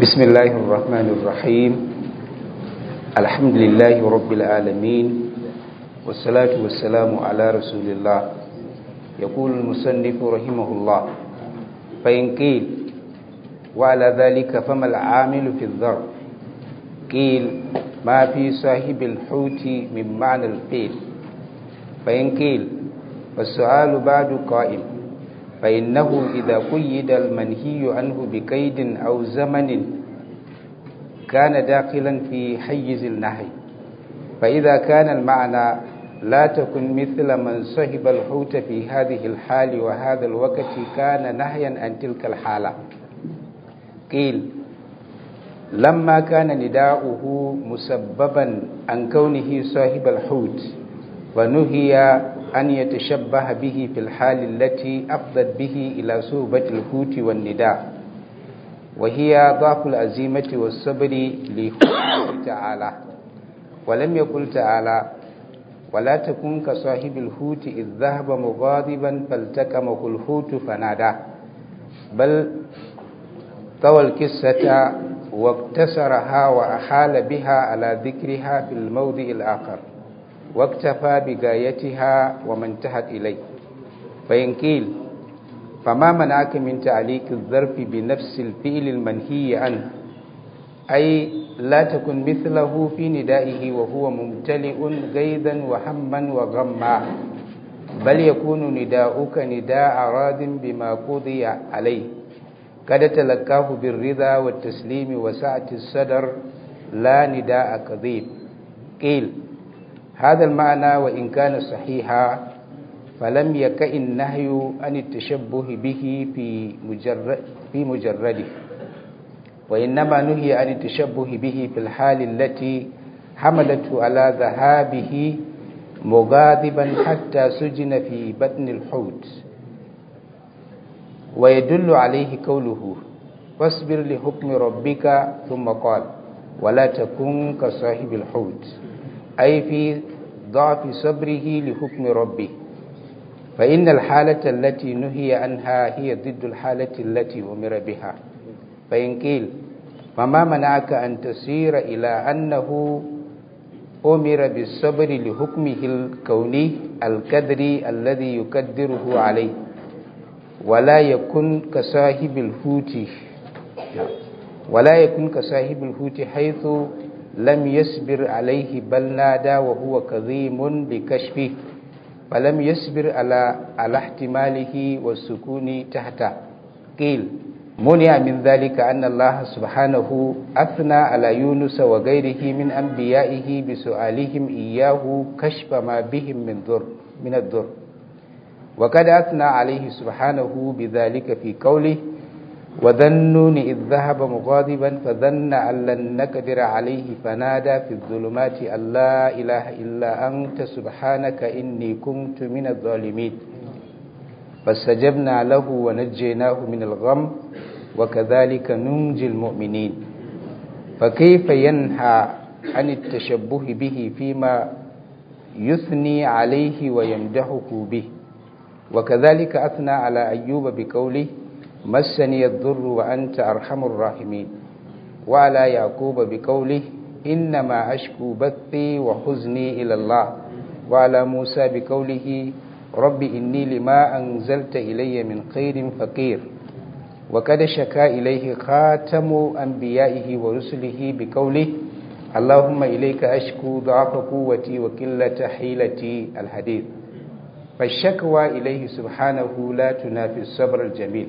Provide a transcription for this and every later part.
بسم الله الرحمن الرحيم الحمد لله رب العالمين والصلاة والسلام على رسول الله يقول المصنف رحمه الله فإن قيل وعلى ذلك فما العامل في الذر قيل ما في صاحب الحوت من معنى الفيل فإن قيل فالسؤال بعد قائم فإنه إذا قيد المنهي عنه بقيد أو زمن كان داخلا في حيز النهي فإذا كان المعنى لا تكن مثل من صهب الحوت في هذه الحال وهذا الوقت كان نهيا عن تلك الحالة قيل لما كان نداؤه مسببا عن كونه صاحب الحوت ونهي أن يتشبه به في الحال التي أفضت به إلى صوبة الحوت والنداء وهي ضعف العزيمة والصبر لحكمه تعالى ولم يقل تعالى ولا تكن كصاحب الحوت إذ ذهب مغاضبا فالتكمه الحوت فنادى بل طوى الكسة واقتصرها وأحال بها على ذكرها في الموضع الآخر واكتفى بغايتها وما انتهت إليه فإن قيل فما منعك من تعليق الظرف بنفس الفعل المنهي عنه أي لا تكن مثله في ندائه وهو ممتلئ غيظا وهما وغما بل يكون نداؤك نداء راض بما قضي عليه قد تلقاه بالرضا والتسليم وسعة الصدر لا نداء كذيب قيل هذا المعنى وإن كان صحيحا فلم يكن النهي عن التشبه به في مجرد في مجرده وإنما نهي عن التشبه به في الحال التي حملته على ذهابه مغاضبا حتى سجن في بطن الحوت ويدل عليه قوله فاصبر لحكم ربك ثم قال ولا تكن كصاحب الحوت أي في ضعف صبره لحكم ربه فإن الحالة التي نهي عنها هي ضد الحالة التي أمر بها فإن قيل فما منعك أن تسير إلى أنه أمر بالصبر لحكمه الكوني الكدري الذي يقدره عليه ولا يكن كصاحب الحوت ولا يكن كصاحب الحوت حيث لم يصبر عليه بل نادى وهو كظيم لكشفه فلم يصبر على على احتماله والسكون تحته قيل منع من ذلك أن الله سبحانه أثنى على يونس وغيره من أنبيائه بسؤالهم إياه كشف ما بهم من ضر من الضر وقد أثنى عليه سبحانه بذلك في قوله وذنون إذ ذهب مغاضبا فظن أن لن نقدر عليه فنادى في الظلمات أن لا إله إلا أنت سبحانك إني كنت من الظالمين فاستجبنا له ونجيناه من الغم وكذلك ننجي المؤمنين فكيف ينهى عن التشبه به فيما يثني عليه ويمدحه به وكذلك أثنى على أيوب بقوله مسني الضر وأنت أرحم الراحمين وعلى يعقوب بقوله إنما أشكو بثي وحزني إلى الله وعلى موسى بقوله رب إني لما أنزلت إلي من خير فقير وقد شكا إليه خاتم أنبيائه ورسله بقوله اللهم إليك أشكو ضعف قوتي وكلة حيلتي الحديث فالشكوى إليه سبحانه لا تنافي الصبر الجميل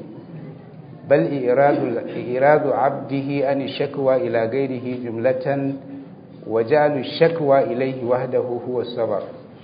بل إيراد, إيراد عبده أن الشكوى إلى غيره جملة وجعل الشكوى إليه وحده هو الصبر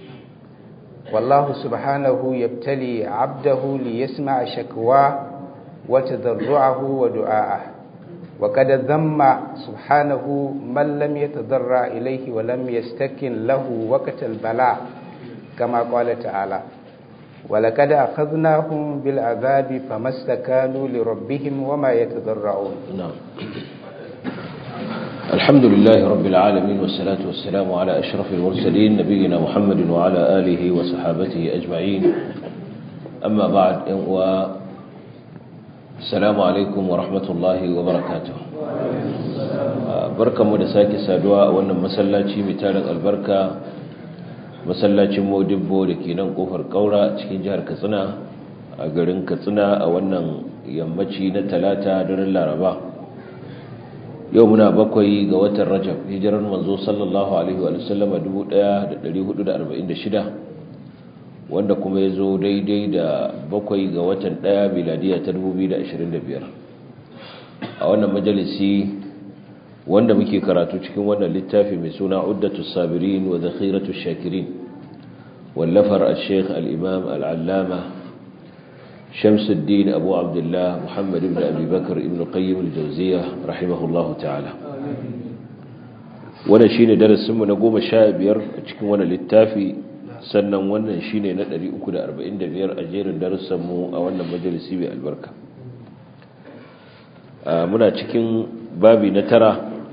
والله سبحانه يبتلي عبده ليسمع شكواه وتضرعه ودعاءه وقد ذم سبحانه من لم يتضرع إليه ولم يستكن له وقت البلاء كما قال تعالى ولقد أخذناهم بالعذاب فما استكانوا لربهم وما يتضرعون نعم الحمد لله رب العالمين والصلاة والسلام على أشرف المرسلين نبينا محمد وعلى آله وصحابته أجمعين أما بعد السلام عليكم ورحمة الله وبركاته barkanmu da sake saduwa a wannan masallaci mai tarin albarka masallacin modibbo da ke nan kofar kaura cikin jihar katsina a garin katsina a wannan yammaci na talata daren laraba yau muna bakwai ga watan rajab hijirar manzo sallallahu alaihi wa sallama 1446 wanda kuma ya zo daidai da bakwai ga watan daya miladiya ta 2025 a wannan majalisi wanda muke karatu cikin wannan littafi mai suna uddatu sabirin wa zakhiratu shakirin wallafar al-sheikh al-imam al-allama shamsuddin abu abdullah muhammad ibn abi bakr ibn qayyim al-jawziyya rahimahullahu ta'ala wannan shine darasin mu na 15 a cikin wannan littafi sannan wannan shine na 345 a jerin darussan mu a wannan majalisi mai albarka muna cikin babi na tara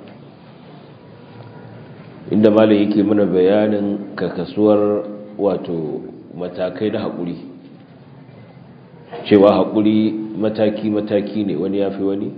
inda malam yake mana bayanin kakasuwar wato matakai na haƙuri cewa haƙuri mataki-mataki ne wani ya fi wani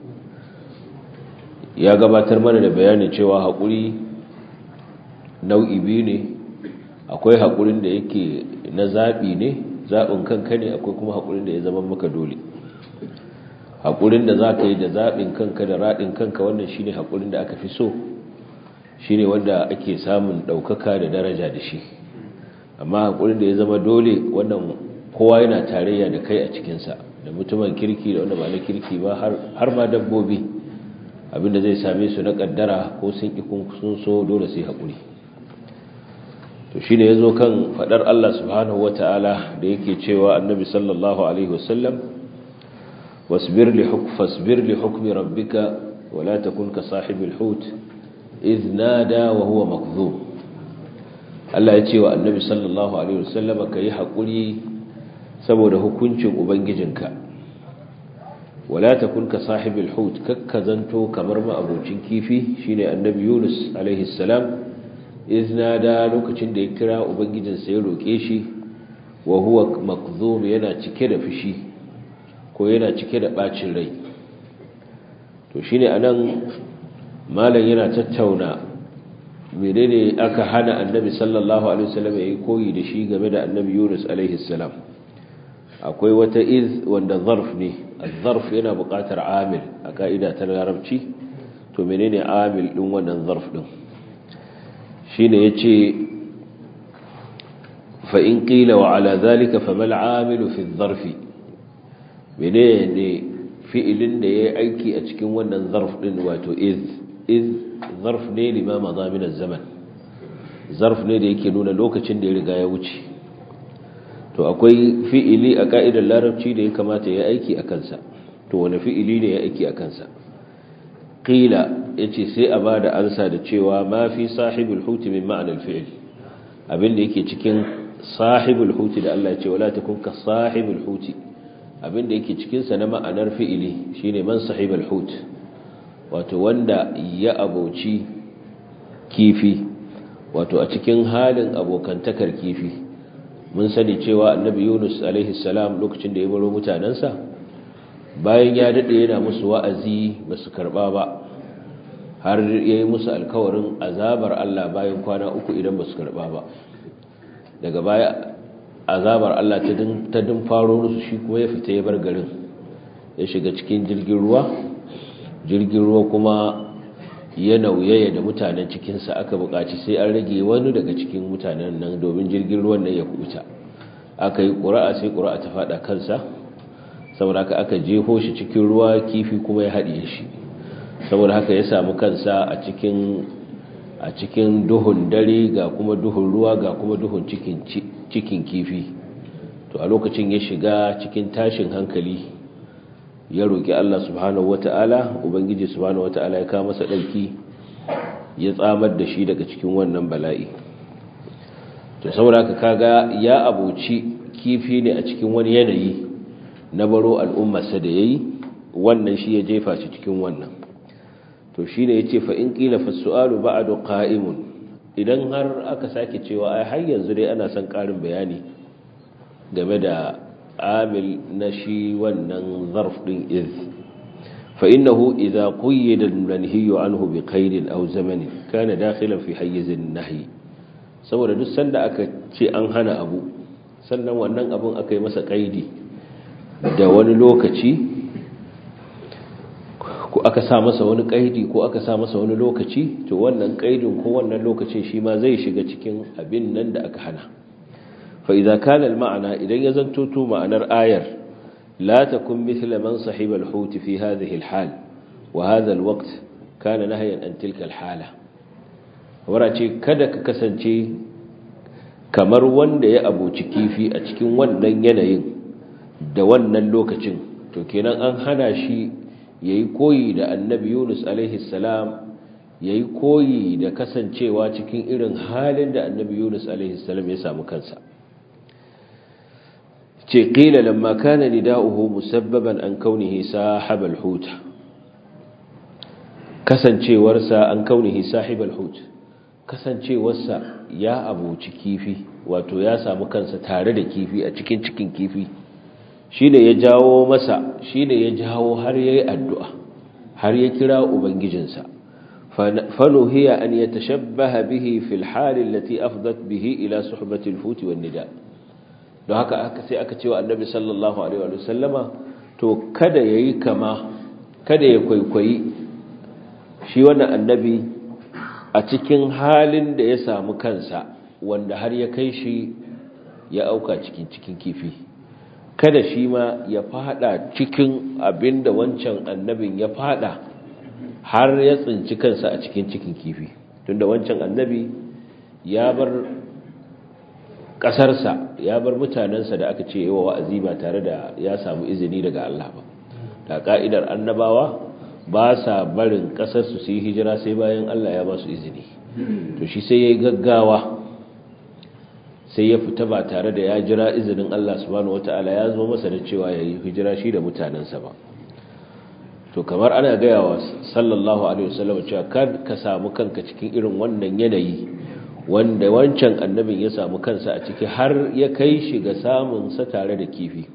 ya gabatar mana da bayanin cewa haƙuri nau'i biyu ne akwai haƙurin da yake na zaɓi ne zaɓin kanka ne akwai kuma haƙurin da ya zama maka dole haƙurin da za ka yi da zaɓin kanka da raɗin kanka wannan shine haƙurin da aka fi so shine wanda ake samun ɗaukaka da daraja da shi amma haƙurin da ya zama dole wannan kowa yana tarayya da kai a cikinsa da mutumin kirki da wanda ba na kirki ba har ma dabbobi abinda zai same su na ƙaddara ko sun ƙi sun so dole sai haƙuri to shine ya zo kan faɗar Allah subhanahu wa ta'ala da yake cewa annabi sallallahu alaihi wasallam واصبر لحكم فاصبر لحكم ربك ولا تكن كصاحب الحوت إذ نادى وهو مكذوب Allah ya ce wa annabi sallallahu alaihi wasallama ka yi haƙuri saboda hukuncin ubangijinka wala takun ka sahibul hut kakka zanto kamar ma'abocin kifi shine annabi Yunus alaihi salam iznada lokacin da ya kira ubangijinsa ya roke shi wa huwa makzum yana cike da fushi ko yana cike da bacin rai to shine anan malam yana tattauna menene aka hana annabi sallallahu alaihi wasallam yayi koyi da shi game da annabi Yunus alaihi salam akwai wata iz wanda zarf ne az-zarf yana buƙatar amil a ka'ida ta larabci to menene amil din wannan zarf din shine yace fa in qila wa ala zalika famal amilu fi adh-dharfi menene fi'ilin da yayi aiki a cikin wannan zarf din wato iz iz zarf ne lima madha min az-zaman zarf ne da yake nuna lokacin da ya riga ya wuce to akwai fi'ili a ka'idar larabci da ya kamata ya aiki a kansa to wani fi'ili ne ya aiki a kansa qila yace sai a bada ansa da cewa ma fi sahibul huti min ma'anar fi'il abin da yake cikin sahibul huti da Allah ya ce wala takun ka sahibul huti abinda yake cikinsa na ma'anar fi'ili shine man sahibal hut wato wanda ya aboci kifi wato a cikin halin abokantakar kifi mun sani cewa annabi yunus alaihi salam lokacin da ya baro mutanensa bayan ya daɗe yana musu wa'azi ba su karɓa ba har ya yi musu alkawarin azabar allah bayan kwana uku idan ba su karɓa ba daga baya azabar Allah ta din faro musu shi kuma ya fita ya bar garin ya shiga cikin jirgin ruwa jirgin ruwa kuma ya nauyaya da mutanen cikinsa aka buƙaci sai an rage wani daga cikin mutanen nan domin jirgin ruwan nan ya kubuta aka yi ƙura'a sai ƙura'a ta faɗa kansa saboda haka aka jeho shi cikin ruwa kifi kuma ya haɗiye shi saboda haka ya samu kansa a cikin a cikin duhun dare ga kuma duhun ruwa ga kuma duhun cikin cikin kifi to a lokacin ya shiga cikin tashin hankali ya roƙi Allah subhanahu wata'ala ubangiji subhanahu wata'ala ya kawo masa ɗauki ya tsamar da shi daga cikin wannan bala'i to saboda haka kaga ya abuci kifi ne a cikin wani yanayi na baro al'ummarsa da yayi wannan shi ya jefa shi cikin wannan to shine yace fa in qila fa su'alu ba'du qa'imun idan har aka sake cewa ai har yanzu dai ana son karin bayani game da amil na shi wannan zarf din iz fa innahu idza qayyada al-manhi anhu bi qayd aw zaman kana dakhilan fi hayyiz an-nahy saboda duk sanda aka ce an hana abu sannan wannan abun aka yi masa qaidi da wani lokaci ko aka sa masa wani kaidi ko aka sa masa wani lokaci to wannan kaidin ko wannan lokacin shi ma zai shiga cikin abin nan da aka hana fa idza kana al-ma'na idan ya zanto to ma'anar ayar la takun mithla man sahiba al-hut fi hadhihi al-hal wa hadha al-waqt kana nahyan an tilka al-hala warace kada ka kasance kamar wanda ya abuci kifi a cikin wannan yanayin da wannan lokacin to kenan an hana shi ya yi koyi da annabi yunus salam ya yi koyi da kasancewa cikin irin halin da annabi yunus salam ya samu kansa ce ƙila lamma kana nida'uhu musabbaban an kaunihi sahibal huta kasancewarsa an kaunihi sahibal huta kasancewarsa ya abuci kifi wato ya samu kansa tare da kifi a cikin cikin kifi shi ne ya jawo masa shi ne ya jawo har ya yi addu'a har ya kira ubangijinsa fanuhiya an ya tashabbaha bihi fil halin lati afdat bihi ila suhbatil futi wan nida don haka aka sai aka cewa annabi sallallahu alaihi wa sallama to kada yayi kama kada ya kwaikwayi shi wannan annabi a cikin halin da ya samu kansa wanda har ya kai shi ya auka cikin cikin kifi kada shi ma ya fada cikin abin da wancan annabin ya fada har ya tsinci kansa a cikin cikin kifi tunda wancan annabi ya bar ƙasarsa ya bar mutanensa da aka ce yawa wa'azi ba tare da ya samu izini daga Allah ba da ka'idar annabawa ba sa barin ƙasarsu su yi hijira sai bayan Allah ya ba su izini to shi sai ya yi gaggawa sai ya fita ba tare da ya jira izinin Allah subhanahu wata'ala ya zo masa da cewa ya yi hijira shi da mutanensa ba to kamar ana gaya wa sallallahu alaihi wasallam cewa kan ka samu kanka cikin irin wannan yanayi wanda wancan annabin ya samu kansa a ciki har ya kai shi ga samun sa tare da kifi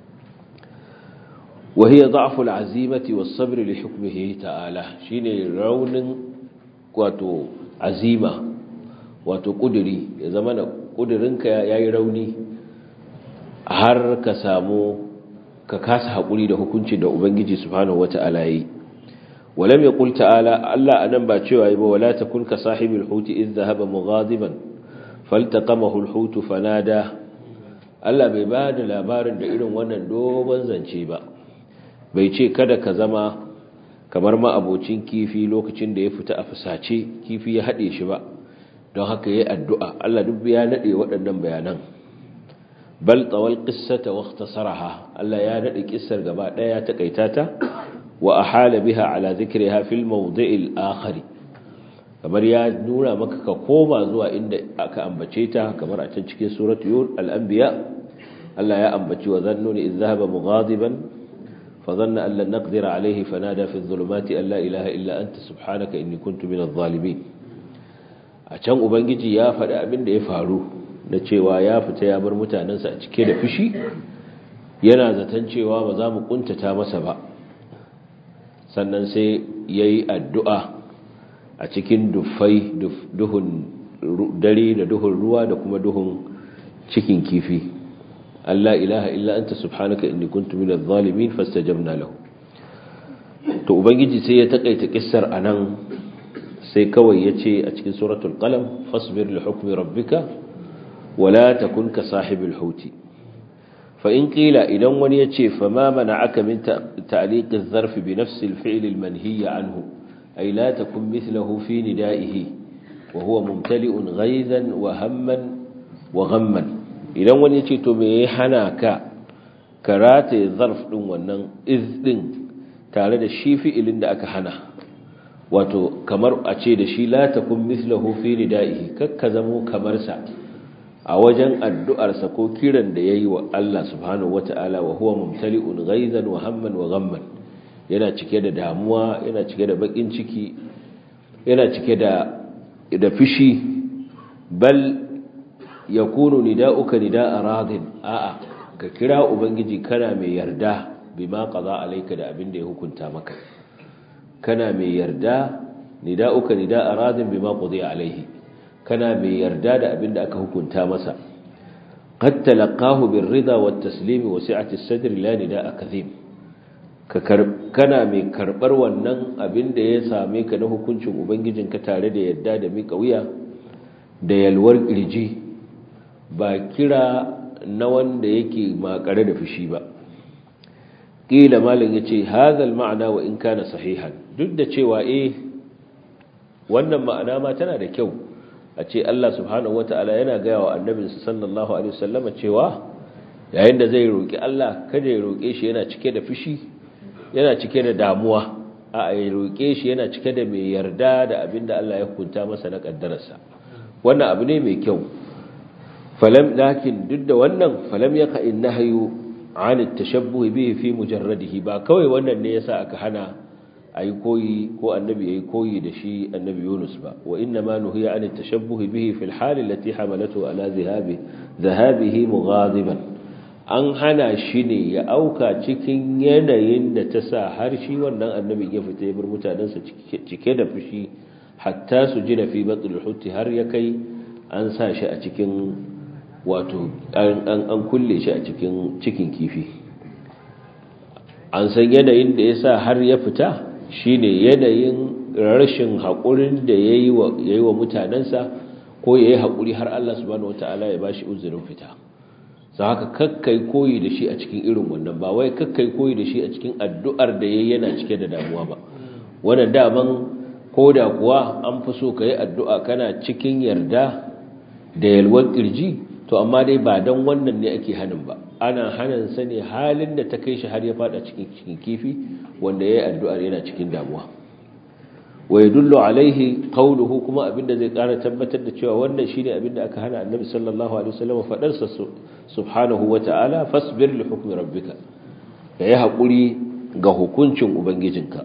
wa hiya da'fu al-azimati was-sabr li hukmihi ta'ala shine raunin wato azima wato kuduri ya zama da kudurinka yayi rauni har ka samu ka kasa haƙuri da hukunci da Ubangiji subhanahu wata'ala yi walam yaqul ta'ala Allah anan ba cewa yi ba wala takun ka sahibul huti idh dhahaba mughadiban faltaqamahu al-hut fanada Allah bai ba da labarin da irin wannan dogon zance ba bai ce kada ka zama kamar ma abocin kifi lokacin da ya fita a fusace kifi ya haɗe shi ba don haka yayi addu'a Allah duk ya nade waɗannan bayanan bal tawal qissata wa ikhtasaraha Allah ya nade kissar gaba daya ta kaitata wa ahala biha ala dhikriha fil mawdi'il akhar kamar ya nuna maka ka koma zuwa inda aka ambace ta kamar a can cikin suratul al-anbiya Allah ya ambaci wa zannuni idh dhahaba mughadiban fa dhanna an lan naqdira alayhi fanada fi adh-dhulumati an la ilaha illa anta subhanaka inni kuntu minadh dhalimin a can ubangiji ya faɗi abin da ya faru na cewa ya fita ya bar mutanensa a cike da fushi yana zaton cewa ba za mu kuntata masa ba sannan sai ya yi addu'a a cikin dufai duhun dare da duhun ruwa da kuma duhun cikin kifi Allah ilaha illa anta subhanaka inni kuntu minadh zalimin fastajabna lahu to ubangiji sai ya takaita kissar anan sai kawai yace a cikin suratul qalam fasbir li hukmi rabbika ولا تكن كصاحب الحوت فإن قيل إذن ونيتي فما منعك من تعليق الظرف بنفس الفعل المنهي عنه أي لا تكن مثله في ندائه وهو ممتلئ غيظا وهما وغما إذن ونيتي تميحناك كرات الظرف دون ونن إذ دين tare da shi fi'ilin da aka hana wato kamar a ce da shi la takun mithlahu fi nidaihi kakka zamo kamar sa a wajen addu'arsa ko kiran da ya yi wa Allah subhanahu wa ta'ala wa huwa mumtali'un ghaizan wa hamman wa ghamman yana cike da damuwa yana cike da bakin ciki yana cike da da fishi bal yakunu nida'uka nida'a radin a'a ka kira ubangiji kana mai yarda bima qada alayka da abin da ya hukunta maka kana mai yarda nida'uka nida'a radin bima qudiya alayhi kana mai yarda da abin da aka hukunta masa qad talaqahu birrida wat taslim wa si'ati as-sadr la nida'a kadhib kana mai karbar wannan abin da ya same ka na hukuncin ubangijinka tare da yarda da mika wuya da yalwar kirji ba kira na wanda yake makare da fushi ba ƙila malin ya ce hazal ma'ana wa in kana sahihan duk da cewa eh wannan ma'ana ma tana da kyau a ce Allah subhanahu wata'ala yana gaya wa annabinsa sallallahu alaihi wasallama cewa yayin da zai roƙi Allah kada ya roƙe shi yana cike da fushi yana cike da damuwa a ya roƙe shi yana cike da mai yarda da abinda Allah ya hukunta masa na kaddararsa wannan abu ne mai kyau falam lakin duk da wannan falam yaka innahyu an at-tashabbuh bihi fi mujarradihi ba kawai wannan ne yasa aka hana ayi koyi ko annabi yayi koyi da shi annabi Yunus ba wa inna ma nuhiya an at-tashabbuh bihi fi al-hal allati hamalatu ala dhahabi dhahabihi mughadiban an hana shi ne ya auka cikin yanayin da ta sa har shi wannan annabi ya fita ya bar mutanensa cike da fushi hatta su ji da fi batul hutti har ya kai an sa shi a cikin wato an kulle shi a cikin cikin kifi an san yanayin da ya sa har ya fita shine yanayin rashin haƙurin da ya yi wa mutanensa ko ya yi haƙuri har Allah subhanahu wata'ala ya ba shi uzurin fita za haka kakkai koyi da shi a cikin irin wannan ba wai kakkai koyi da shi a cikin addu'ar da ya yana cike da damuwa ba wannan daman ko da kuwa an fi so ka yi addu'a kana cikin yarda da yalwar ƙirji to amma dai ba don wannan ne ake hannun ba ana hannun sa ne halin da ta kai shi har ya fada cikin cikin kifi wanda ya yi addu'ar yana cikin damuwa wa yadullu alaihi qawluhu kuma abinda zai ƙara tabbatar da cewa wannan shine abinda aka hana annabi sallallahu alaihi wasallam fadar sa subhanahu wata'ala fasbir li hukmi rabbika yayi hakuri ga hukuncin ubangijinka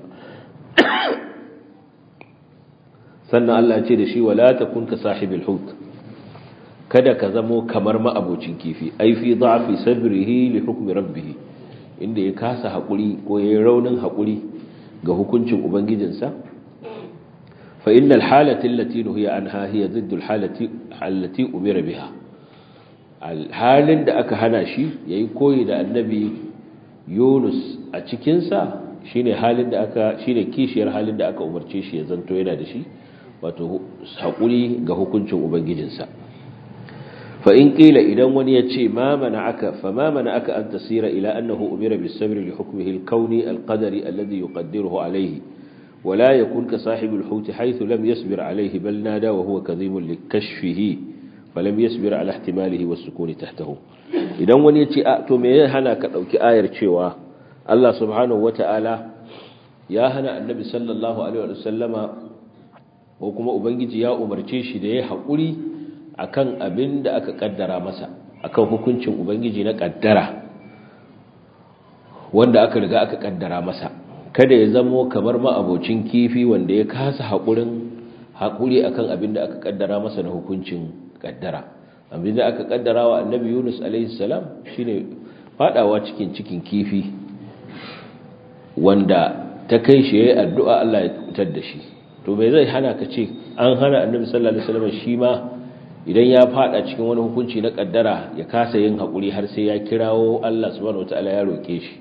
sannan Allah ya ce da shi wala takun ka sahibil hut kada ka zamo kamar ma'abocin kifi ai fi da'fi sabrihi li hukmi rabbih inda ya kasa hakuri ko yayin raunin hakuri ga hukuncin ubangijinsa fa innal halati allati nuhiya anha hiya ziddu alhalati allati umira biha halin da aka hana shi yayi koyi da annabi Yunus a cikin sa shine halin da aka shine kishiyar halin da aka umarce shi ya zanto yana da shi wato hakuri ga hukuncin ubangijinsa فإن قيل إذا وني يتشي ما منعك فما منعك أن تسير إلى أنه أمر بالصبر لحكمه الكوني القدري الذي يقدره عليه ولا يكون كصاحب الحوت حيث لم يصبر عليه بل نادى وهو كظيم لكشفه فلم يصبر على احتماله والسكون تحته إذا وني يتشي أأتو مي هنا كأوك آير تشيوا الله سبحانه وتعالى يا هنا النبي صلى الله عليه وسلم وكما أبنجي يا أمر تشيشي دي حقولي akan abin da aka kaddara masa akan hukuncin ubangiji na kaddara wanda aka riga aka kaddara masa kada ya zamo kamar ma'abocin kifi wanda ya kasa haƙurin haƙuri akan abin da aka kaddara masa na hukuncin kaddara abin da aka kaddara wa annabi yunus alaihi salam shine fadawa cikin cikin kifi wanda ta kai shi yayin addu'a Allah ya fitar da shi to bai zai hana ka ce an hana annabi sallallahu alaihi wasallam shi ma idan ya fada cikin wani hukunci na kaddara ya kasa yin haƙuri har sai ya kirawo Allah subhanahu wataala ya roke shi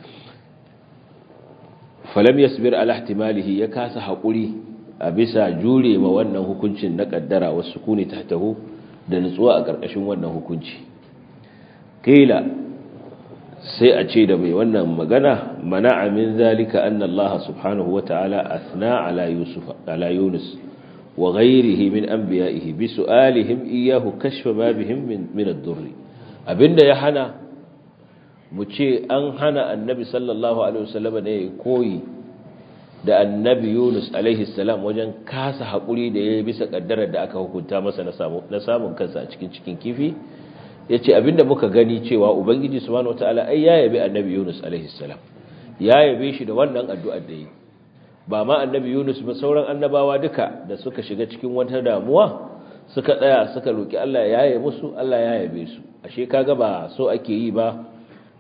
falam yasbir ala ihtimalihi ya kasa haƙuri a bisa jure ma wannan hukuncin na kaddara wasu kuni tahtahu da nutsuwa a ƙarƙashin wannan hukunci kila sai a ce da mai wannan magana mana'a min zalika anna Allah subhanahu wataala athna ala yusuf ala yunus وغيره من أنبيائه بسؤالهم إياه كشف ما بهم من, من الضر abinda ya hana mu ce an hana annabi sallallahu alaihi wasallam ne koyi da annabi Yunus alaihi salam wajen kasa hakuri da yayi bisa kaddarar da aka hukunta masa na samu na samun kansa a cikin cikin kifi yace abinda muka gani cewa ubangiji subhanahu wataala ai ya yabi annabi Yunus alaihi salam ya yabe shi da wannan addu'ar da yi ba ma annabi Yunus ba sauran annabawa duka da suka shiga cikin wata damuwa suka tsaya suka roki Allah ya yaye musu Allah ya yabe su ashe kaga ba so ake yi ba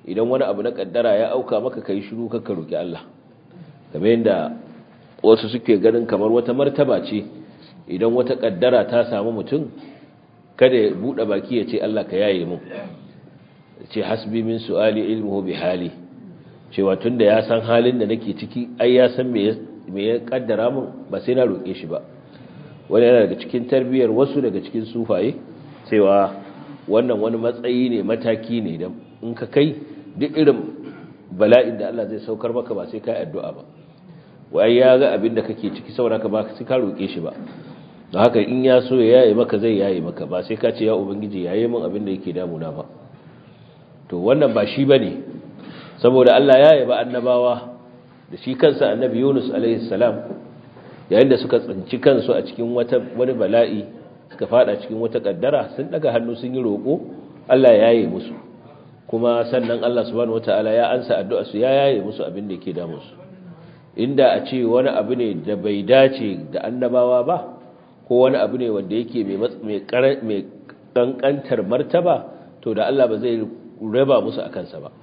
idan wani abu na kaddara ya auka maka kai shiru ka roki Allah kamar yadda wasu suke ganin kamar wata martaba ce idan wata kaddara ta samu mutum kada ya bude baki ya ce Allah ka yaye mu ce hasbi min su'ali ilmuhu bi hali cewa tunda ya san halin da nake ciki ai ya san me me ya kaddara mun ba sai na roke shi ba wani yana daga cikin tarbiyyar wasu daga cikin sufaye cewa wannan wani matsayi ne mataki ne da in ka kai duk irin bala'in da Allah zai saukar maka ba sai ka yi addu'a ba wai ya ga abin da kake ciki saboda ka ba sai ka roke shi ba don haka in ya so ya yaye maka zai yaye maka ba sai ka ce ya ubangiji yaye min abin da yake damuna ba to wannan ba shi bane saboda Allah ya yaba annabawa da shi kansa annabi Yunus alaihi salam yayin da suka tsinci kansu a cikin wata wani bala'i suka fada cikin wata kaddara sun daga hannu sun yi roko Allah ya yaye musu kuma sannan Allah subhanahu wataala ya ansa addu'a su ya yaye musu abin da yake damun su inda a ce wani abu ne da bai dace da annabawa ba ko wani abu ne wanda yake mai mai kankantar martaba to da Allah ba zai raba musu a kansa ba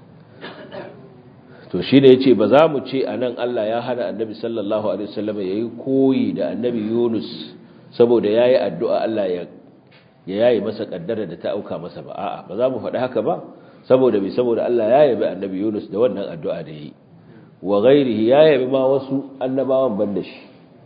to shi ne ya ce ba za mu ce a nan Allah ya hana annabi sallallahu alaihi wasallam ya yi koyi da annabi yunus saboda ya yi addu'a Allah ya yayi masa kaddara da ta auka masa ba a'a ba za mu faɗi haka ba saboda bai saboda Allah ya yabi annabi yunus da wannan addu'a da yi wa ghairihi ya yabi ma wasu annabawan ban da shi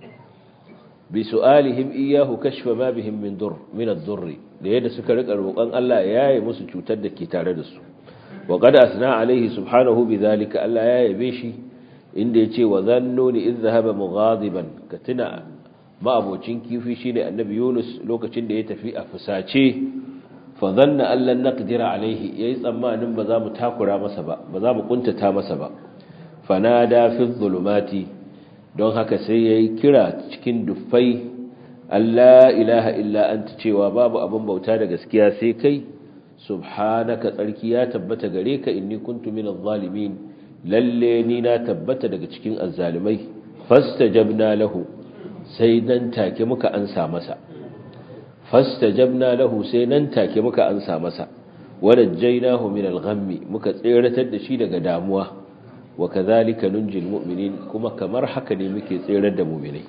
bi su'alihim iyyahu kashfa ma bihim min dur min ad-durr da yadda suka rika roƙon Allah ya yaye musu cutar da ke tare da su wa qad asna alaihi subhanahu bidhalika Allah ya yabe shi inda yace wa zannuni idh dhahaba mughadiban katina ma abocin kifi shine annabi Yunus lokacin da ya tafi a fusace fa dhanna an lan naqdira alaihi yayi tsammanin ba za mu takura masa ba ba za mu kuntata masa ba fanada fi dhulumati don haka sai ya yi kira cikin dufai Allah ilaha illa anta cewa babu abin bauta da gaskiya sai kai subhanaka tsarki ya tabbata gare ka inni kuntu minaz zalimin lalle ni na tabbata daga cikin azzalimai fastajabna lahu sai nan take muka ansa masa fastajabna lahu sai nan take muka ansa masa wadajjainahu min al-ghammi muka tseratar da shi daga damuwa wa kadhalika nunjil mu'minin kuma kamar haka ne muke tserar da mu'minai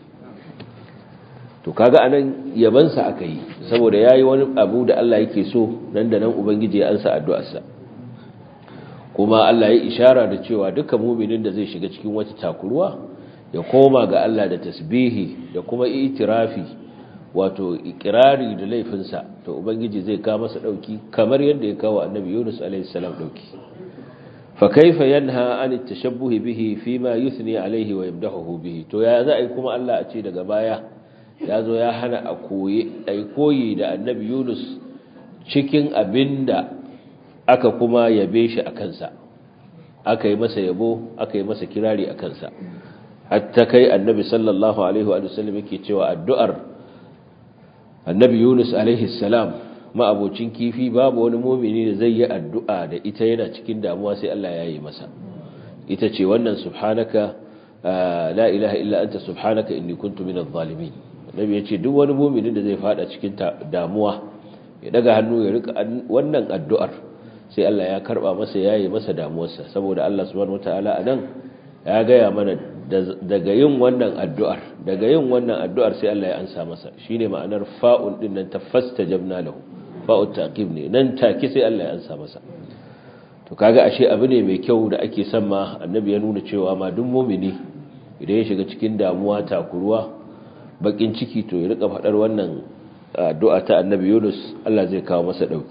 to kaga anan yabansa aka yi saboda yayi wani abu da Allah yake so nan da nan ubangiji ya ansa addu'arsa kuma Allah ya ishara da cewa duka mu'minin da zai shiga cikin wata takuruwa ya koma ga Allah da tasbihi da kuma itirafi wato ikirari da laifinsa to ubangiji zai kawo masa dauki kamar yadda ya kawo annabi Yunus alaihi salam dauki فكيف ينهى عن التشبه به فيما يثني عليه ويمدحه به to ya za a yi kuma Allah a ce daga baya ya zo ya hana a koyi ai koyi da annabi Yunus cikin abinda aka kuma yabe shi a kansa aka yi masa yabo aka yi masa kirari a kansa hatta kai annabi sallallahu alaihi wa sallam yake cewa addu'ar annabi Yunus alaihi salam ma'abocin kifi babu wani mumini da zai yi addu'a da ita yana cikin damuwa sai Allah ya yi masa ita ce wannan subhanaka la ilaha illa anta subhanaka inni kuntu minadh zalimin nabi yace duk wani mumini da zai fada cikin damuwa ya daga hannu ya rika wannan addu'ar sai Allah ya karba masa yayi masa damuwarsa saboda Allah subhanahu wataala anan ya gaya mana daga yin wannan addu'ar daga yin wannan addu'ar sai Allah ya ansa masa shine ma'anar fa'ul din nan tafastajabna lahu fa'ul taqib ne nan take sai Allah ya ansa masa to kaga ashe abu ne mai kyau da ake son ma annabi ya nuna cewa ma duk mu'mini idan ya shiga cikin damuwa takuruwa bakin ciki to ya rika fadar wannan addu'a ta annabi Yunus Allah zai kawo masa dauki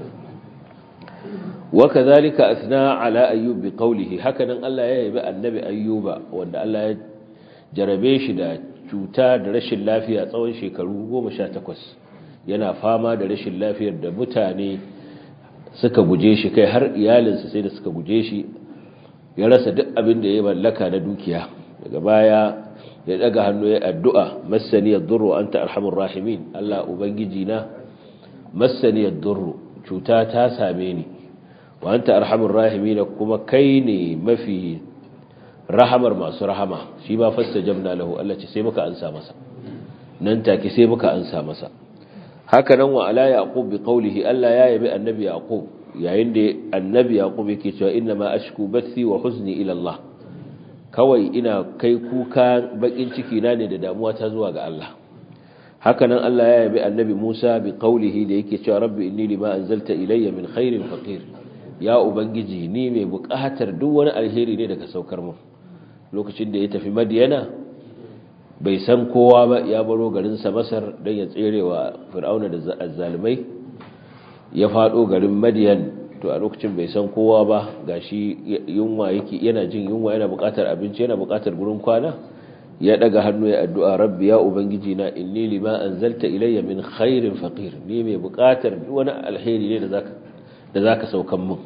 wa kadhalika athna ala ayyub bi qawlihi hakanan Allah ya yabi annabi ayyuba wanda Allah ya jarabe shi da cuta da rashin lafiya tsawon shekaru 18 yana fama da rashin lafiyar da mutane suka guje shi kai har iyalinsa sai da suka guje shi ya rasa duk abin da ya mallaka na dukiya daga baya ya daga hannu ya addu'a massani yadurru anta arhamur rahimin Allah ubangiji na massani yadurru cuta ta same ni wa anta arhamur rahimin kuma kai ne mafi rahamar masu rahama shi ba fastajabna lahu Allah ce sai muka ansa masa nan take sai muka ansa masa haka nan wa ala yaqub bi qawlihi Allah ya yabi annabi yaqub yayin da annabi yaqub yake cewa inna ma ashku bathi wa huzni ila Allah kawai ina kai kuka bakin ciki na ne da damuwa ta zuwa ga Allah haka nan Allah ya yabi annabi Musa bi qaulihi da yake cewa rabbi inni lima anzalta ilayya min khairin faqir ya ubangiji ni mai buƙatar duk wani alheri ne daga saukar mu lokacin da ya tafi madiyana bai san kowa ba ya baro garinsa masar don ya tserewa fir'auna da azzalumai ya faɗo garin madiyan to a lokacin bai san kowa ba gashi yunwa yake yana jin yunwa yana buƙatar abinci yana buƙatar gurin kwana ya daga hannu ya addu'a rabbi ya ubangiji na inni lima anzalta ilayya min khairin faqir ni mai buƙatar wani alheri ne da zaka da zaka saukan mun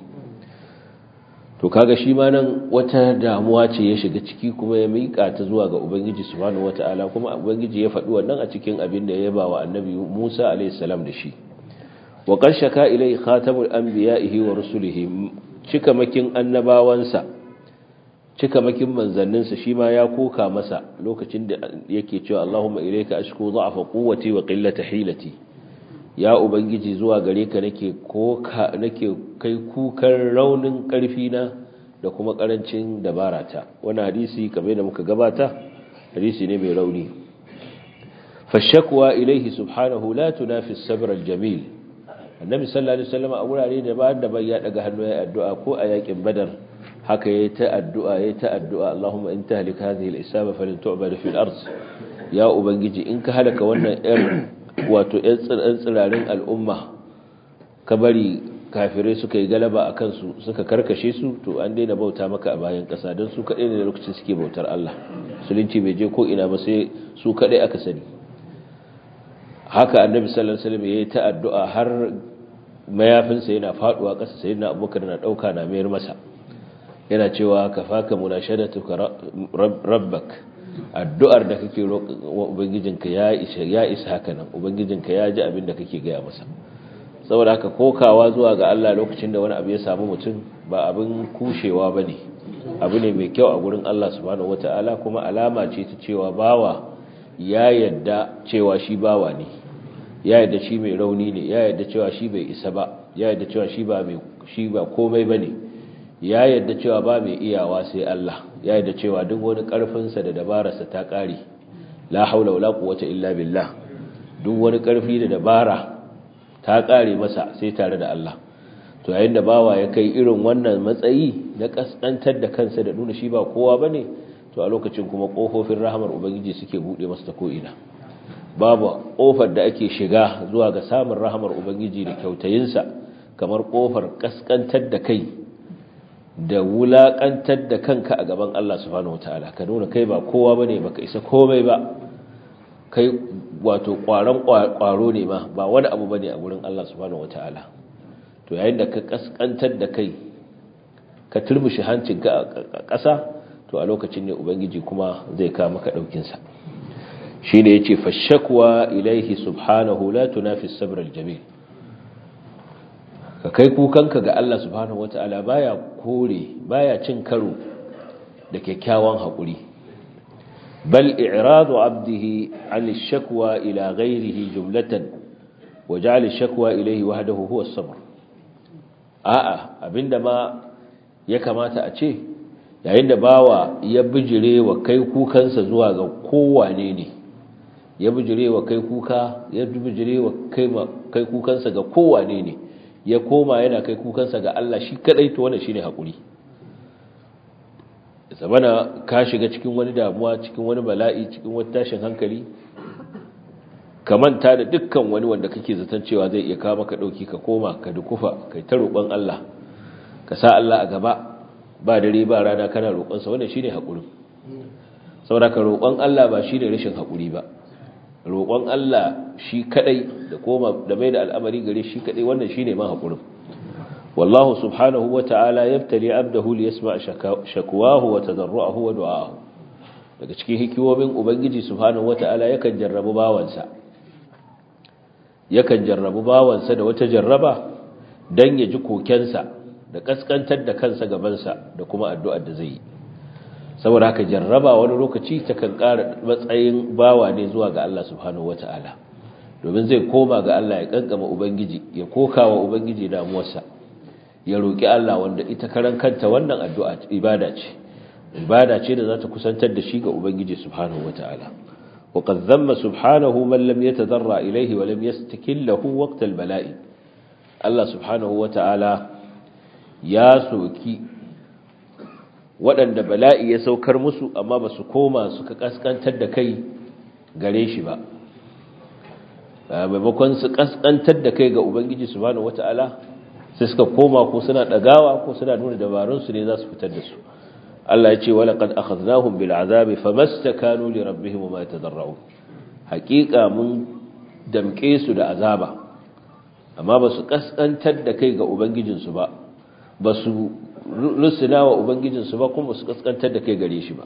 to kaga shi ma nan wata damuwa ce ya shiga ciki kuma ya miƙa ta zuwa ga ubangiji subhanahu wataala kuma ubangiji ya faɗi wannan a cikin abin da ya ba wa annabi Musa alayhi salam da shi wa qarshaka ilai khatamul anbiya'ihi wa rusulihi cikamakin annabawansa cikamakin manzanninsa shi ma ya koka masa lokacin da yake cewa Allahumma ilayka ashku dha'fa quwwati wa qillata hilati ya ubangiji zuwa gare ka nake koka nake kai kukan raunin karfi na da kuma karancin dabarata wannan hadisi kamar da muka gabata hadisi ne mai rauni fashakwa ilaihi subhanahu la tunafi as-sabr al-jamil annabi sallallahu alaihi wasallam a wurare da ba da ya daga hannu ya addu'a ko a yakin badar haka yayi ta addu'a yayi ta addu'a Allahumma in tahlik hadhihi al-isaba falan tu'bad fil ard ya ubangiji in ka halaka wannan yar wato ‘yan tsirarin al'umma ka bari kafirai suka yi galaba a kansu suka karkashe su to an daina bauta maka a bayan ƙasa don su kaɗai ne lokacin suke bautar Allah musulunci bai je ko ina ba sai su kaɗai aka sani haka annabi sallallahu alaihi wasallam yayi ta addu'a har mayafinsa yana faduwa ƙasa sai na abubakar na ɗauka na mayar masa yana cewa kafaka munashadatuka rabbak addu'ar da kake wa ubangijinka ya isa ya isa haka nan ubangijinka ya ji abin da kake gaya masa saboda haka kokawa zuwa ga Allah lokacin da wani abu ya samu mutum ba abin kushewa bane abu ne mai kyau a gurin Allah subhanahu wataala kuma alama ce ta cewa bawa ya yadda cewa shi bawa ne ya yadda shi mai rauni ne ya yadda cewa shi bai isa ba ya yadda cewa shi ba mai shi ba komai bane ya yadda cewa ba mai iyawa sai Allah ya yadda cewa duk wani ƙarfinsa da dabararsa ta ƙare la haula wala quwwata illa billah duk wani ƙarfi da dabara ta ƙare masa sai tare da Allah to yayin da bawa ya kai irin wannan matsayi na kaskantar da kansa da nuna shi ba kowa bane to a lokacin kuma kofofin rahamar ubangiji suke bude masa ta ko'ina babu kofar da ake shiga zuwa ga samun rahamar ubangiji da kyautayinsa kamar kofar kaskantar da kai da wulaƙantar da kanka a gaban Allah subhanahu wataala ka nuna kai ba kowa bane baka isa komai ba kai wato ƙwaron ƙwaro ne ma ba wani abu bane a gurin Allah subhanahu wataala to yayin da ka kaskantar da kai ka turmushi hancinka a ƙasa to a lokacin ne ubangiji kuma zai kawo maka daukin sa shine yace fashakwa ilaihi subhanahu la tunafi sabr aljamil ka kai kukanka ga Allah subhanahu wata'ala baya kore baya cin karo da kyakkyawan haƙuri bal i'radu abdihi an shakwa ila ghairihi jumlatan wa ja'al shakwa ilayhi wahdahu huwa as-sabr a'a abinda ma ya kamata a ce yayin da bawa ya bijire wa kai kukansa zuwa ga kowane ne ya bijire wa kai kuka ya bijire wa kai kukansa ga kowane ne ya koma yana kai kukansa ga Allah shi kadai to wannan shine hakuri zamana ka shiga cikin wani damuwa cikin wani bala'i cikin wani tashin hankali ka manta da dukkan wani wanda kake zaton cewa zai iya kawo maka dauki ka koma ka dukufa kai ta roƙon Allah ka sa Allah a gaba ba dare ba rana kana roƙon sa wannan shine hakuri saboda ka roƙon Allah ba shine rashin hakuri ba roƙon Allah shi kadai da koma da mai da al'amari gare shi kadai wannan shine ma hakurin wallahu subhanahu wata'ala yabtali abdahu liyasma shakwahu wa tadarruahu wa du'aahu daga cikin hikimomin ubangiji subhanahu wata'ala yakan jarrabu bawansa yakan jarrabu bawansa da wata jarraba dan ya ji kokensa da kaskantar da kansa gabansa da kuma addu'ar da zai yi saboda haka jarraba wani lokaci ta kan ƙara matsayin bawa ne zuwa ga Allah subhanahu wata'ala domin zai koma ga Allah ya kankama ubangiji ya koka wa ubangiji damuwarsa ya roki Allah wanda ita karan kanta wannan addu'a ibada ce ibada ce da za ta kusantar da shi ga ubangiji subhanahu wataala وقد ذم سبحانه من لم يتضرع إليه ولم يستكل له وقت البلاء الله سبحانه وتعالى يا سوكي waɗanda bala'i ya saukar musu amma ba su koma suka ƙasƙantar da kai gare shi ba maimakon su ƙasƙantar da kai ga ubangiji subhanahu wata'ala sai suka koma ko suna ɗagawa ko suna nuna dabarunsu ne za su fitar da su Allah ya ce wala qad akhadnahum bil azabi famastakanu li rabbihim wa ma tadarra'u haqiqa mun damke su da azaba amma ba su kaskantar da kai ga ubangijinsu ba ba su rusuna wa ubangijinsu ba kuma su kaskantar da kai gare shi ba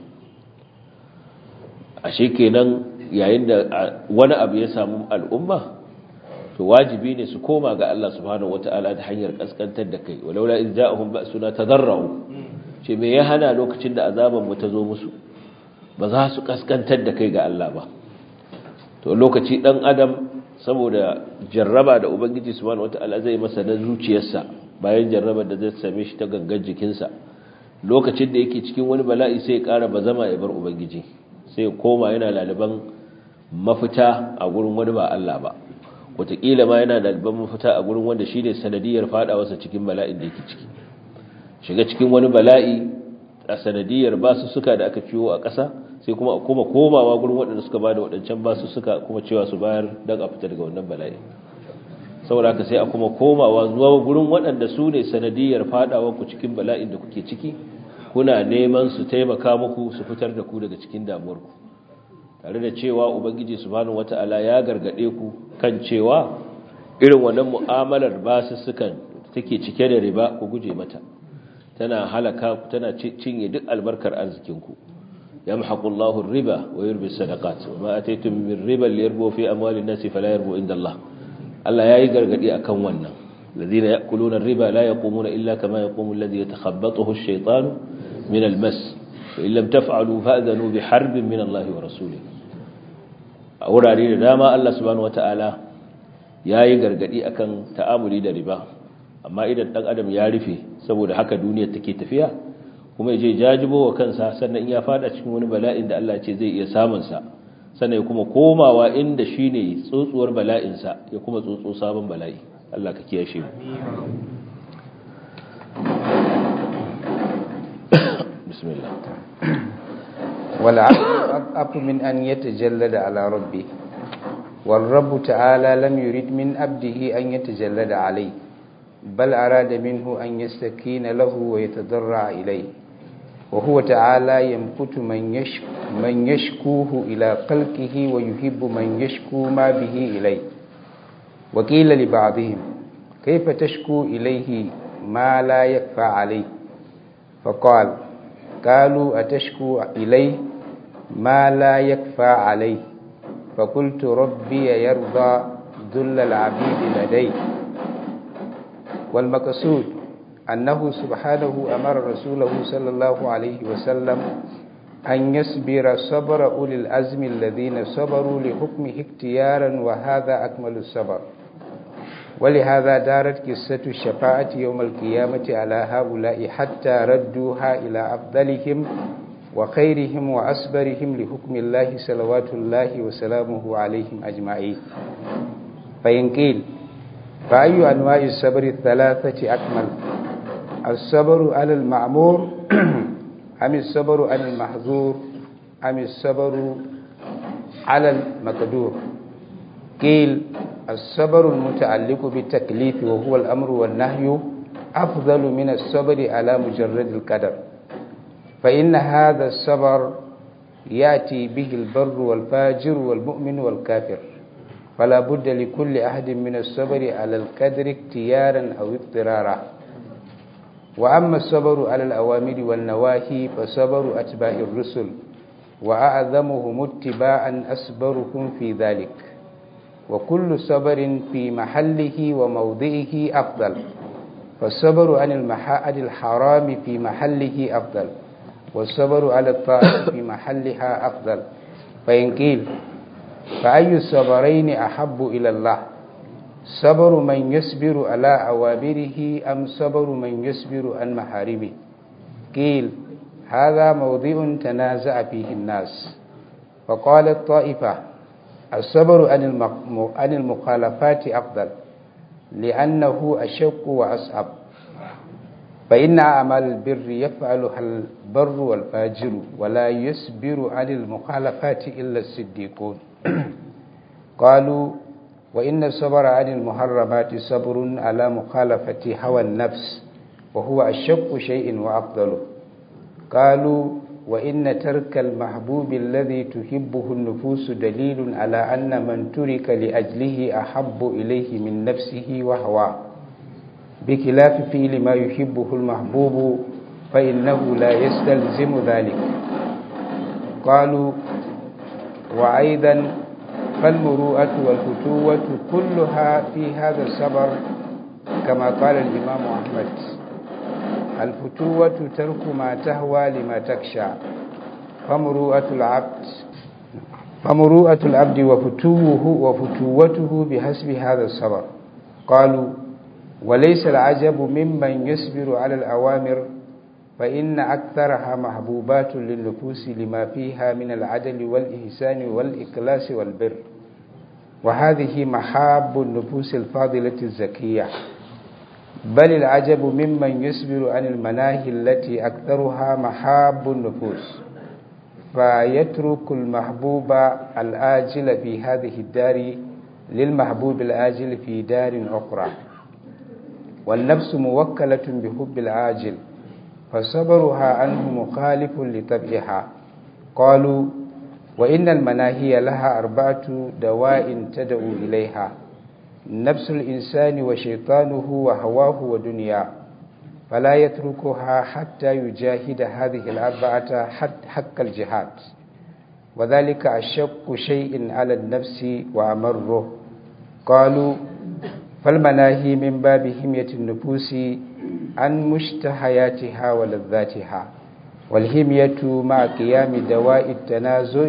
ashe kenan yayin da wani abu ya samu al'umma to wajibi ne su koma ga Allah subhanahu wataala ta hanyar kaskantar da kai walaula in ja'ahum ba'suna tadarra'u ce me ya hana lokacin da azaban mu ta zo musu ba za su kaskantar da kai ga Allah ba to lokaci dan adam saboda jarraba da ubangiji subhanahu wataala zai masa na zuciyarsa bayan jarrabar da zai same shi ta gangan jikinsa lokacin da yake cikin wani bala'i sai ya ƙara bazama ya bar ubangiji sai ya koma yana laliban mafita a gurin wani ba Allah ba wataƙila ma yana laliban mafita a gurin wanda shi ne sanadiyar faɗawarsa cikin bala'in da yake ciki shiga cikin wani bala'i a sanadiyar basu suka da aka ciwo a ƙasa sai kuma kuma komawa gurin waɗanda suka bada waɗancan basu suka kuma cewa su bayar don a fita daga wannan bala'i saboda haka sai a kuma komawa zuwa gurin waɗanda su ne sanadiyar faɗawar ku cikin bala'in da kuke ciki kuna neman su taimaka muku su fitar da ku daga cikin damuwarku tare da cewa ubangiji subhanahu wata'ala ya gargade ku kan cewa irin wannan mu'amalar basussukan take cike da riba ku guje mata tana halaka ku tana cinye duk albarkar arzikinku yamhaqullahu ar-riba wa yurbi as-sadaqat wa ma ataytum min riba liyarbu fi amwalin nasi fala yarbu inda Allah Allah yayi gargadi akan wannan الذين يأكلون الربا لا يقومون إلا كما يقوم الذي يتخبطه الشيطان من المس فإن لم تفعلوا فأذنوا بحرب من الله ورسوله أوراري داما الله سبحانه وتعالى yayi gargadi akan ta'amuli da riba amma idan dan adam ya rufe saboda haka duniyar take tafiya kuma yaje jajibo wa kansa sannan in ya fada cikin wani bala'in da Allah ce zai iya samun sa sannan ya kuma komawa inda shine tsotsuwar bala'in sa ya kuma tsotso sabon bala'i Allah ka kiyashe mu bismillah wala afu min an yatajallada ala rabbi والرب تعالى لم يرد من عبده أن يتجلد عليه بل أراد منه أن يستكين له ويتضرع إليه وهو تعالى يمقت من, يشك من يشكوه إلى قلقه ويحب من يشكو ما به إليه وقيل لبعضهم كيف تشكو إليه ما لا يكفى عليه فقال قالوا أتشكو إليه ما لا يكفى عليه فقلت ربي يرضى ذل العبيد لديه والمقصود أنه سبحانه أمر رسوله صلى الله عليه وسلم أن يصبر صبر أولي الأزم الذين صبروا لحكمه اختيارا وهذا أكمل الصبر ولهذا دارت قصة الشفاعة يوم القيامة على هؤلاء حتى ردوها إلى أفضلهم وخيرهم وأصبرهم لحكم الله صلوات الله وسلامه عليهم أجمعين فإن قيل فأي أنواع الصبر الثلاثة أكمل الصبر على المعمور أم الصبر على المحظور أم الصبر على المقدور قيل الصبر المتعلق بالتكليف وهو الأمر والنهي أفضل من الصبر على مجرد القدر فإن هذا الصبر يأتي به البر والفاجر والمؤمن والكافر فلا بد لكل أحد من الصبر على القدر اختيارا أو اضطرارا وأما الصبر على الأوامر والنواهي فصبر أتباع الرسل وأعظمهم اتباعا أصبرهم في ذلك وكل صبر في محله وموضعه أفضل فالصبر عن المحاد الحرام في محله أفضل والصبر على الطاعة في محلها أفضل فإن قيل فأي الصبرين أحب إلى الله صبر من يصبر على أوامره أم صبر من يصبر عن محارمه قيل هذا موضع تنازع فيه الناس فقال الطائفة الصبر عن المخالفات أفضل لأنه أشق وأصعب فإن أعمال البر يفعلها البر والفاجر ولا يصبر عن المخالفات إلا الصديقون قالوا وإن الصبر عن المحرمات صبر على مخالفة هوى النفس وهو أشق شيء وأفضله قالوا وإن ترك المحبوب الذي تحبه النفوس دليل على أن من ترك لأجله أحب إليه من نفسه وهواه بخلاف فعل ما يحبه المحبوب فإنه لا يستلزم ذلك قالوا وأيضا فالمروءة والفتوة كلها في هذا الصبر كما قال الإمام أحمد الفتوة ترك ما تهوى لما تخشى فمروءة العبد فمروءة العبد وفتوه وفتوته بحسب هذا الصبر قالوا وليس العجب ممن يصبر على الأوامر فإن أكثرها محبوبات للنفوس لما فيها من العدل والإحسان والإخلاص والبر وهذه محاب النفوس الفاضلة الزكية بل العجب ممن يصبر عن المناهي التي أكثرها محاب النفوس فيترك المحبوب الآجل في هذه الدار للمحبوب الآجل في دار أخرى والنفس موكلة بحب العاجل فصبرها عنه مخالف لطبعها قالوا وإن المناهي لها أربعة دواء تدعو إليها نفس الإنسان وشيطانه وهواه ودنيا فلا يتركها حتى يجاهد هذه الأربعة حق الجهاد وذلك أشق شيء على النفس وأمره قالوا فالمناهي من باب همية النفوس عن مشتهياتها ولذاتها والهمية مع قيام دواء التنازع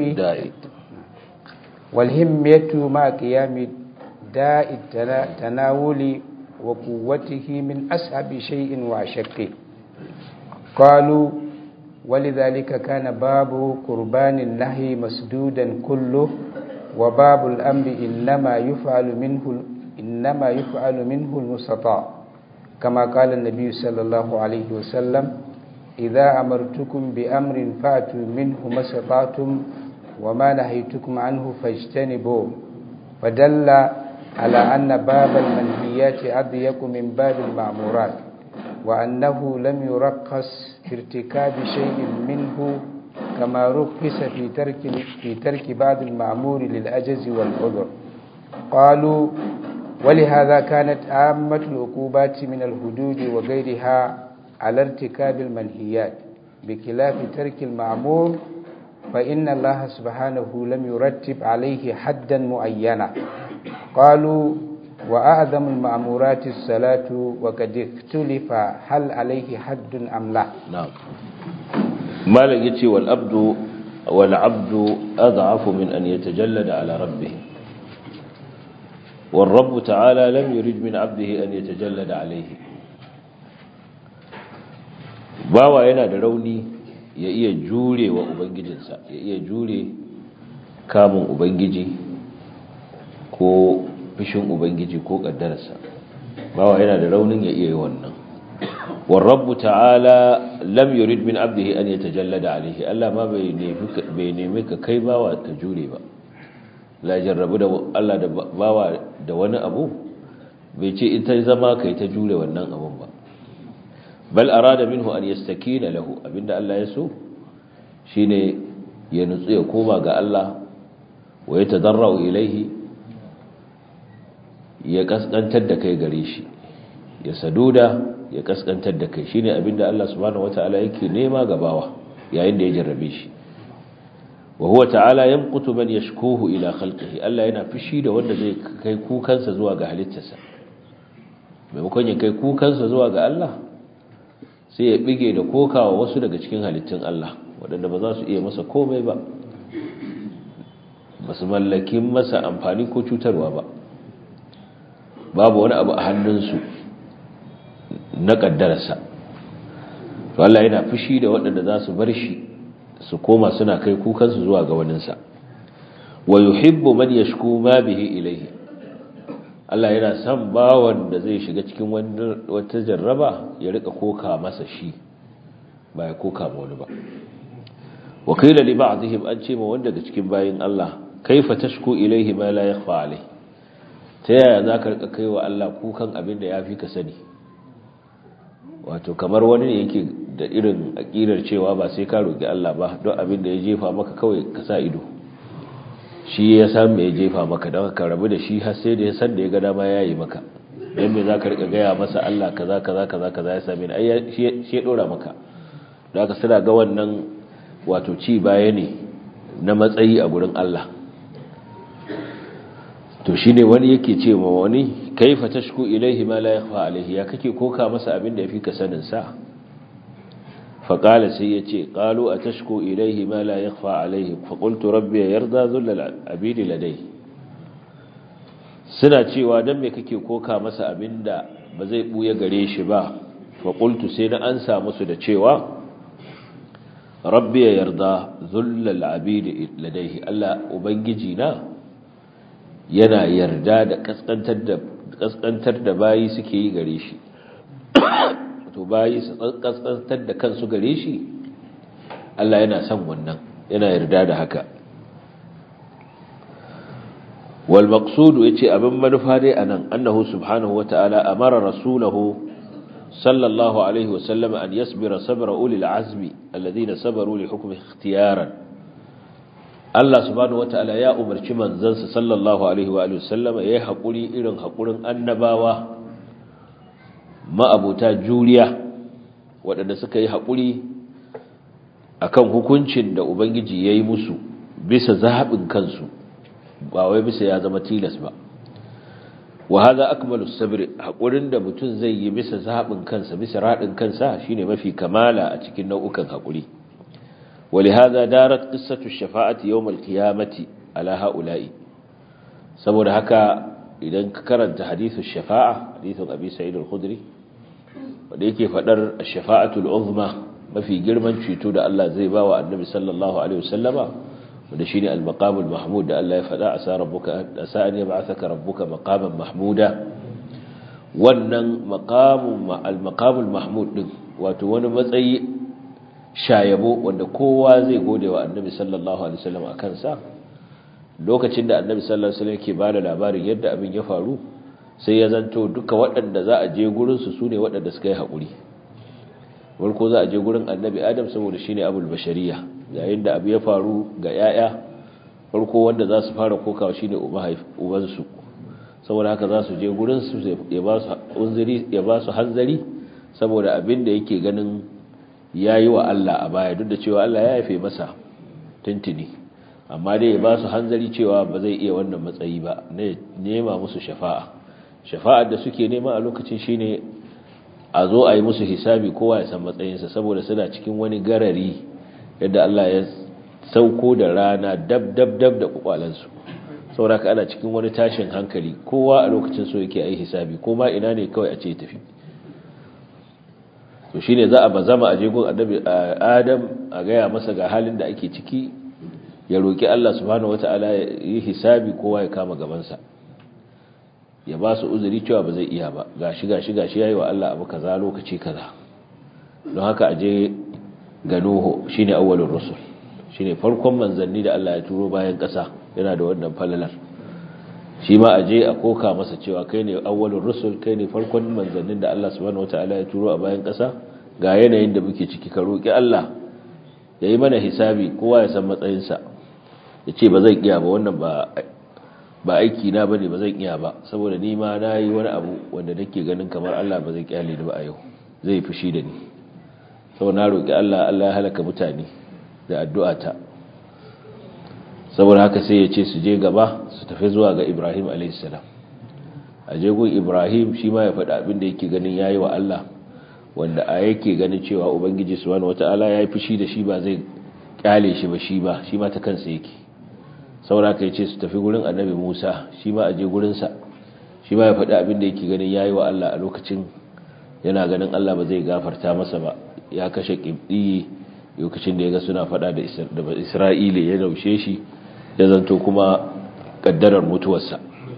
والهمية مع قيام داء التناول وقوته من أصعب شيء وأشقه قالوا ولذلك كان باب قربان النهي مسدودا كله وباب الأمر إنما يفعل منه إنما يفعل منه المستطاع كما قال النبي صلى الله عليه وسلم إذا أمرتكم بأمر فأتوا منه ما استطعتم وما نهيتكم عنه فاجتنبوه فدل على أن باب المنهيات أضيق من باب المأمورات وأنه لم يرخص في ارتكاب شيء منه كما رخص في ترك في ترك بعض المأمور للأجز والعذر قالوا ولهذا كانت عامة العقوبات من الحدود وغيرها على ارتكاب المنهيات بخلاف ترك المأمور فإن الله سبحانه لم يرتب عليه حدا معينا قالوا وأعظم المأمورات الصلاة وقد اختلف هل عليه حد أم لا نعم ما لقيتي والأبد والعبد أضعف من أن يتجلد على ربه والرب تعالى لم يرد من عبده أن يتجلد عليه bawa yana da rauni ya iya jure wa ubangijinsa ya iya jure kamun ubangiji ko fishin ubangiji ko kaddararsa bawa yana da raunin ya iya yi wannan warrabu ta'ala lam yurid min abdihi an yatajallada alaihi Allah ma bai bai nemi ka kai bawa ka jure ba la jarrabu da Allah da bawa da wani abu bai ce in ta zama kai ta jure wannan abun ba bal arada minhu an yastakina lahu abinda Allah ya so shine ya nutsu ya koma ga Allah wa ya tadarrau ilaihi ya kaskantar da kai gare shi ya saduda ya kaskantar da kai shine abinda Allah subhanahu wataala yake nema ga bawa yayin da ya jarrabe shi wa huwa ta'ala yamqutu man yashkuhu ila khalqihi Allah yana fushi da wanda zai kai kukansa zuwa ga halittarsa maimakon ya kai kukansa zuwa ga Allah sai ya bige da kokawa wasu daga cikin halittun Allah waɗanda ba za su iya masa komai ba ba su mallaki masa amfani ko cutarwa ba babu wani abu a hannunsu na kaddararsa to Allah yana fushi da waɗanda za su bar shi su koma suna kai kukansu zuwa ga waninsa wa yuhibbu man yashku ma bihi ilayhi Allah yana son bawan da zai shiga cikin wata jarraba ya rika koka masa shi ba ya koka ma wani ba wa qila li ba'dihim an ce ma wanda daga cikin bayin Allah kaifa tashku ilayhi ma la yakhfa alayhi ta yaya zaka rika kaiwa Allah kukan abin da yafi ka sani wato kamar wani ne yake da irin aƙidar cewa ba sai ka roƙi Allah ba don abin da ya jefa maka kawai ka sa ido shi ya san me ya jefa maka don ka rabu da shi har sai da ya san da ya ga dama ya yi maka don me za ka riƙa gaya masa Allah kaza kaza kaza kaza ya same ni ai shi ya ɗora maka da aka suna ga wannan wato ci baya ne na matsayi a gurin Allah to shine wani yake ce ma wani kaifa tashku ilaihi ma la yakhfa alaihi ya kake koka masa abin da yafi ka sanin sa fa qala sai yace qalu atashku ilaihi ma la yakhfa alaihi fa qultu rabbi yarda dhull abid ladai suna cewa dan me kake koka masa abinda ba zai buya gare shi ba fa qultu sai na ansa musu da cewa rabbi yarda dhull abid ladai Allah ubangiji na yana yarda da kaskantar da kaskantar da bayi suke yi gare shi to bayi su kaskantar da kansu gare shi Allah yana son wannan yana yarda da haka wal maqsudu yace abin manufa dai anan annahu subhanahu wata'ala amara rasulahu sallallahu alaihi wasallam an yasbira sabra ulil azmi alladhina sabaru li hukmi ikhtiyaran Allah subhanahu wata'ala ya umarci manzansa sallallahu alaihi wa sallama yayi hakuri irin hakurin annabawa ma'abuta juriya waɗanda suka yi hakuri akan hukuncin da ubangiji yayi musu bisa zaɓin kansu ba wai bisa ya zama tilas ba wa hadha akmalu sabr hakurin da mutum zai yi bisa zaɓin kansa bisa radin kansa shine mafi kamala a cikin nau'ukan hakuri ولهذا دارت قصة الشفاعة يوم القيامة على هؤلاء saboda haka idan ka karanta hadithun shafa'a hadithun abi sa'id al-khudri wanda yake fadar ash-shafa'atul uzma mafi girman ceto da Allah zai ba wa annabi sallallahu alaihi wasallama wanda shine al-maqamul mahmud da Allah ya fada asa rabbuka asa an yab'athaka rabbuka maqaman mahmuda wannan maqamun al-maqamul mahmud din wato wani matsayi shayabo wanda kowa zai gode wa annabi sallallahu alaihi wasallam a kansa lokacin da annabi sallallahu alaihi wasallam ke bada labarin yadda abin ya faru sai ya zanto duka waɗanda za a je gurin su sune waɗanda suka yi haƙuri farko za a je gurin annabi adam saboda shine abul bashariya yayin da abu ya faru ga yaya farko wanda za su fara kokawa shine uban su saboda haka za su je gurin su ya ba su unziri ya ba su hanzari saboda abin da yake ganin ya yi wa Allah a baya duk da cewa Allah ya haife masa tuntuni amma dai ya ba su hanzari cewa ba zai iya wannan matsayi ba ne nema musu shafa'a shafa'ar da suke nema a lokacin shine a zo a yi musu hisabi kowa ya san matsayinsa saboda suna cikin wani garari yadda Allah ya sauko da rana dab dab dab da kwakwalansu saboda ka ana cikin wani tashin hankali kowa a lokacin so yake a yi hisabi ko ma ina ne kawai a ce tafi to shine za a bazama a jegun annabi Adam a gaya masa ga halin da ake ciki ya roki Allah subhanahu wataala ya yi hisabi kowa ya kama gabansa ya ba su uzuri cewa ba zai iya ba gashi gashi gashi yayi wa Allah abu kaza lokaci kaza don haka aje ga Nuhu shine awwalur rusul shine farkon manzanni da Allah ya turo bayan ƙasa yana da wannan falalar shi ma aje a koka masa cewa kai ne awwalur rusul kai ne farkon manzannin da Allah subhanahu wataala ya turo a bayan ƙasa ga yanayin da muke ciki ka roki Allah ya yi mana hisabi kowa ya san matsayinsa ya ce ba zan iya ba wannan ba ba aiki na bane ba zan iya ba saboda ni ma na yi wani abu wanda nake ganin kamar Allah ba zai kyale ni ba a yau zai fushi da ni saboda na roki Allah Allah ya halaka mutane da addu'ata saboda haka sai ya ce su je gaba su tafi zuwa ga Ibrahim a.s. a jegun Ibrahim shi ma ya faɗa abin da yake ganin yayi wa Allah wanda a yake ganin cewa Ubangiji subhanahu wata'ala ya yi fushi da shi ba zai kyale shi ba shi ba shi ma ta kansa yake saboda haka ya ce su tafi gurin annabi Musa shi ma a je gurinsa shi ma ya faɗi abin da yake ganin yayi wa Allah a lokacin yana ganin Allah ba zai gafarta masa ba ya kashe kibdi lokacin da ya ga suna faɗa da Isra'ila ya daushe shi ya zanto kuma kaddarar mutuwarsa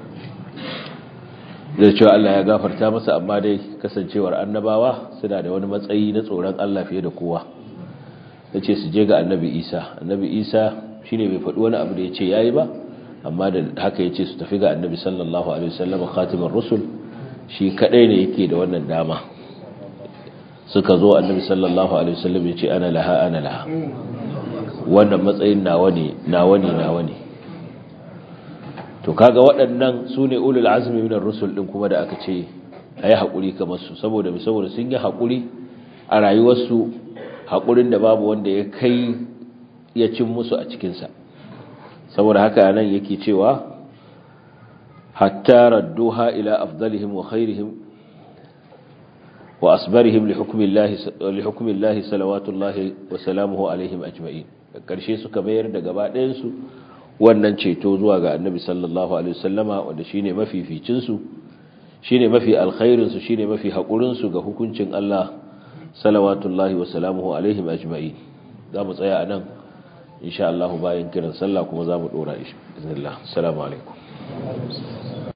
da cewa Allah ya gafarta masa amma dai kasancewar annabawa suna da wani matsayi na tsoron Allah fiye da kowa ya ce su je ga annabi isa annabi isa shi ne bai faɗi wani abu da ya ce ya yi ba amma da haka ya ce su tafi ga annabi sallallahu alaihi wasallam khatimin rusul shi kaɗai ne yake da wannan dama suka zo annabi sallallahu alaihi wasallam ya ce ana laha ana laha wannan matsayin nawa ne nawa ne nawa ne to kaga waɗannan su ne ulul azmi minar rusul ɗin kuma da aka ce a yi haƙuri kamar su saboda saboda sun yi haƙuri a rayuwarsu haƙurin da babu wanda ya kai ya cin musu a cikinsa saboda haka nan yake cewa hatta radduha ila afdalihim wa khairihim wa asbarihim li hukmillahi salawatullahi wa salamuhu alaihim ajma'in da ƙarshe suka mayar da gaba ɗayansu wannan ceto zuwa ga annabi sallallahu alaihi wasallama wanda shine mafificin su shine mafi alkhairin su shine mafi hakurin su ga hukuncin Allah salawatullahi wa salamuhu alaihim ajma'in zamu tsaya anan insha Allah bayan kiran sallah kuma zamu dora insha Allah assalamu alaikum